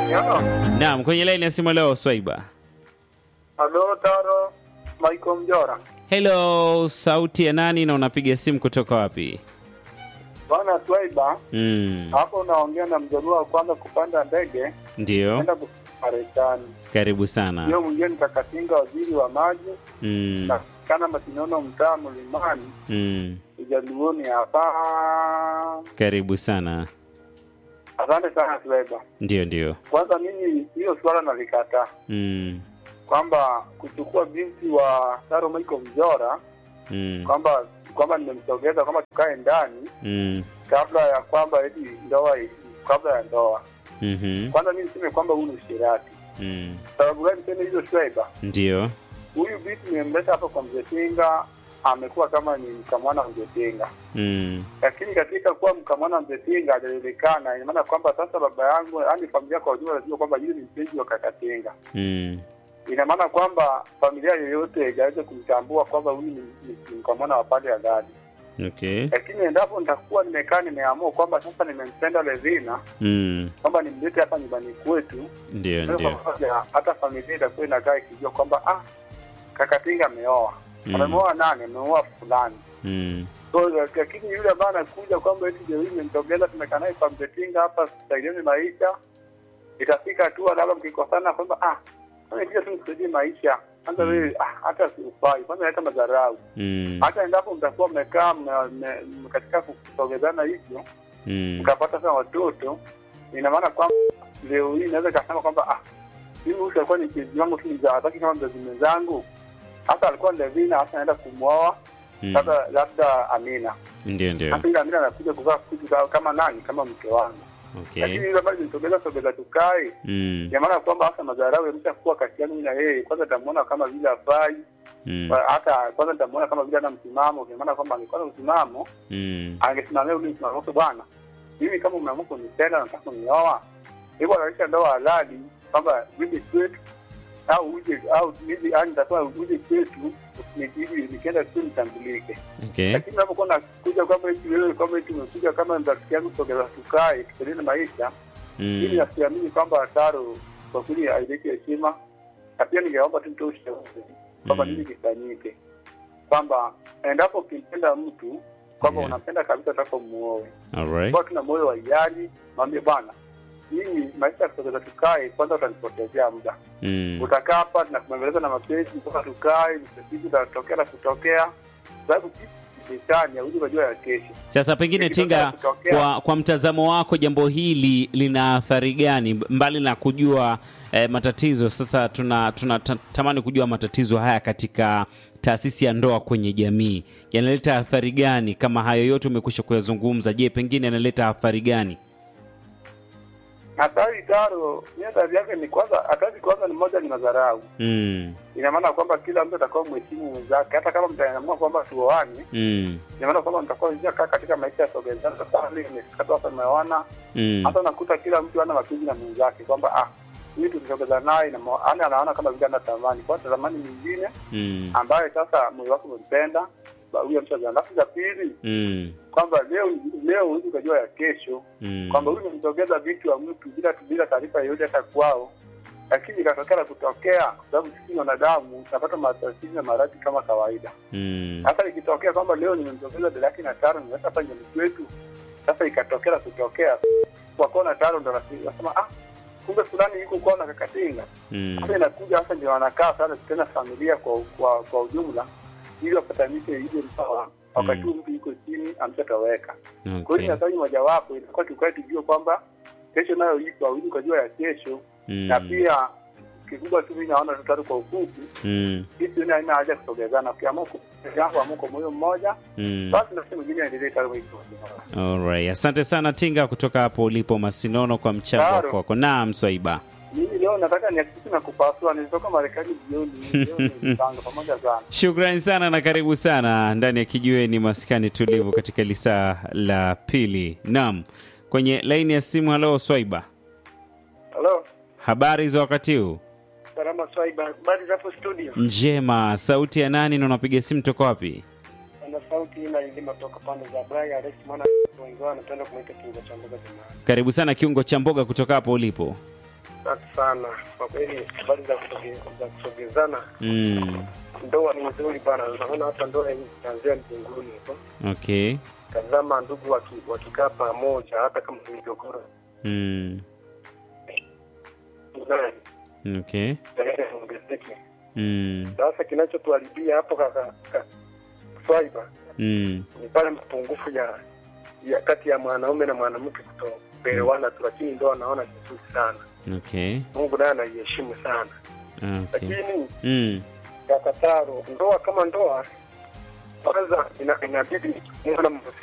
Yo. Naam, kwenye laini ya simu leo Swaiba. Halo Taro, Michael Mjora. Hello, sauti ya nani na unapiga simu kutoka wapi? Bwana Swaiba, Mm, hapo unaongea na mjaluo wa kwanza kupanda ndege ndio. kwenda Marekani. Karibu sana. Hiyo mwingine nikakatinga waziri wa maji Mm, na kana matinono mtaa mlimani mm, ujaluoni hapa. karibu sana. Asante sana Swaiba. Ndio, ndio. Kwanza mimi hiyo swala nalikataa Mm, kwamba kuchukua binti wa Taro Michael Mjora mm, kwamba kwamba nimemsogeza kwamba tukae ndani mm, kabla ya kwamba eti ndoa kabla ya ndoa. mhm, Kwanza mimi niseme kwamba huu ni ushirati. mm, Sababu gani niseme hizo Swaiba? ndio. Huyu binti nimemleta hapa kwa mzee Tinga, amekuwa kama ni mkamwana wa mzee Tinga, Mm, lakini katika kuwa mkamwana wa mzee Tinga hajajulikana. Ina maana kwamba sasa baba yangu, yaani familia kwa ujumla, najua kwamba yule ni mpenzi wa kaka Tinga. mm, Ina maana kwamba familia yoyote haijaweza kumtambua kwamba huyu ni, ni, ni mkamwana wa pande ya ndani, okay. lakini endapo nitakuwa nimekaa nimeamua kwamba sasa nimempenda Levina Mm, kwamba nimlete hapa nyumbani kwetu ndio, Kwa ndio. pamoja, hata familia itakuwa inakaa ikijua kwamba ah, kakatinga ameoa Mm, ameoa nani ameoa fulani mm, so lakini yule ambaye anakuja kwamba eti leo hii nimemtogeza tumekaa naye kwa mzetinga hapa saidieni maisha itafika hatua labda mkikosana kwamba ah kama ikija tu nisaidie maisha kwanza Mm. wewe ah, hata siufai kwanza hata madharau mm, hata endapo mtakuwa mmekaa mme- mme- mme- katika kusogezana hivyo mm, mkapata sana watoto ina maana kwamba leo hii naweza kasema kwamba ah, mimi huyu alikuwa ni mpenzi wangu tu mzaazaki kama mzazi mwenzangu hata alikuwa Levina hata anaenda kumwoa mm, labda labda Amina ndio, ndio. hata ile Amina anakuja kuvaa kitu ka- kama nani kama mke wangu lakini Okay. ile ambayo nitogeza sogeza tukae Mm, ina maana kwamba hata madharau yameshakuwa kati yangu na yeye kwanza nitamuona kama vile afai mm, hata kwanza nitamuona kama vile ana msimamo ina maana kwamba angekuwa na msimamo mm, angesimamia ule msimamo wake, bwana, mimi kama umeamua kunipenda nataka kunioa, hivyo anaisha ndoa halali kwamba uje kwetu au uje au mimi yani nitakuwa uje kwetu ni- ili nikienda tu nitambulike. okay. Lakini unapokuwa nakuja kwamba eti wewe kwamba eti umekuja kama rafiki yangu sogeza tukae tuendelee maisha, mimi Mm, nasiamini kwamba Taro kwa kweli haileti heshima, na pia ningeomba tu nitoe ushauri kwamba Mm. nini kifanyike, kwamba endapo ukimpenda mtu kwamba Yeah. unampenda kabisa, taka muoe alright. kwa tuna moyo wa hiari, mwambie bwana, mimi maisha ya kusogeza tukae, kwanza utanipotezea muda, Mm, utakaa hapa tunakuembeleza na mapenzi mpaka tukae, msaidizi utatokea na kutokea, sababu shetani hauwezi kujua ya kesho. Sasa pengine Tinga, Kutokea. kwa, kwa mtazamo wako jambo hili lina athari gani mbali na kujua eh, matatizo? Sasa tuna tunatamani kujua matatizo haya katika taasisi ya ndoa kwenye jamii yanaleta athari gani? Kama hayo yote umekwisha kuyazungumza, je, pengine yanaleta athari gani? Hatari Taro, ni hatari yake ni kwanza, hatari kwanza ni moja, ni madharau. Mm, Ina maana kwamba kila mtu atakuwa mheshimu mwenzake, hata kama mtaamua kwamba tuoane, mm, ina maana kwamba mtakuwa kaa katika maisha ya sogezana. Sasa leo imefika tu hapa tumeoana, mm, hata unakuta kila mtu ana mapenzi na mwenzake kwamba ah, huyu tukisogeza naye na ma- yaani anaona kama vile ana thamani kwa thamani nyingine mm, ambaye sasa moyo wake umempenda ba- huyo mtu. Alafu za pili mm, kwamba leo leo huwezi ukajua ya kesho mm, kwamba huyu nimsogeza vitu wa mtu bila bila taarifa yoyote hata kwao, lakini ikatokea na kutokea, kwa sababu sisi ni wanadamu tunapata matatizo na maradhi kama kawaida. mm, Sasa ikitokea kwamba leo nimemsogeza dada yake na taro nimeweka hapa nyumbani kwetu, sasa ikatokea na kutokea kwa kona taro ndo nasi- nasema ah, kumbe fulani yuko kwao na kakatinga. mm, Sasa inakuja sasa ndio wanakaa sana tena familia kwa kwa, kwa ujumla ili wapatanishe ile msawa wakati Mm. huu mtu yuko chini amshatoweka. Kwa hiyo okay. ni hatari mojawapo, itakuwa tukae tujue kwamba kesho nayo ipo, hawezi ukajua ya kesho. Na Mm, pia kikubwa tu mimi naona tutatu kwa ufupi, mm, sisi ni haina haja ya kusogezana. Ukiamua kuamua amua kwa moyo mmoja, mm. basi na sehemu nyingine endelee tayari wiki. Alright. Asante sana Tinga kutoka hapo ulipo Masinono kwa mchango Claro. wako. Naam, Swaiba. Mimi leo nataka nihakikishe na kupasua, nilitoka Marekani jioni, leo nimepanga pamoja sana. Shukrani sana na karibu sana ndani ya kijiweni maskani tulivu katika lisaa la pili. Naam, kwenye laini ya simu. Halo Swaiba, Halo, habari za wakati huu? salama Swaiba, habari za hapo studio? Njema. Sauti ya nani na unapiga simu toka wapi? Ana sauti ina ilima toka pande za Braya, Alex maana wengi wao wanapenda kumuita kinga cha mboga jamani. Karibu sana kiungo cha mboga kutoka hapo ulipo. Asante sana kwa kweli, habari za kusoge- za kusogezana Mm. ndoa ni nzuri bana. Unaona hata ndoa hii itaanzia mbinguni huko. Okay. Tazama ndugu waki- wakikaa pamoja, hata kama ni migogoro Mm. naye Okay. itaenda iongezeke. Mm. Sasa kinachotuharibia hapo kaka ka- swaiba Mm. ni pale mapungufu ya, ya kati ya mwanaume na mwanamke kutoelewana tu, lakini ndoa naona ni nzuri sana. Okay. Mungu naye anaiheshimu sana, Okay. lakini Mm. Kakataro, ndoa kama ndoa, kwanza ina- inabidi muwe na mahusiano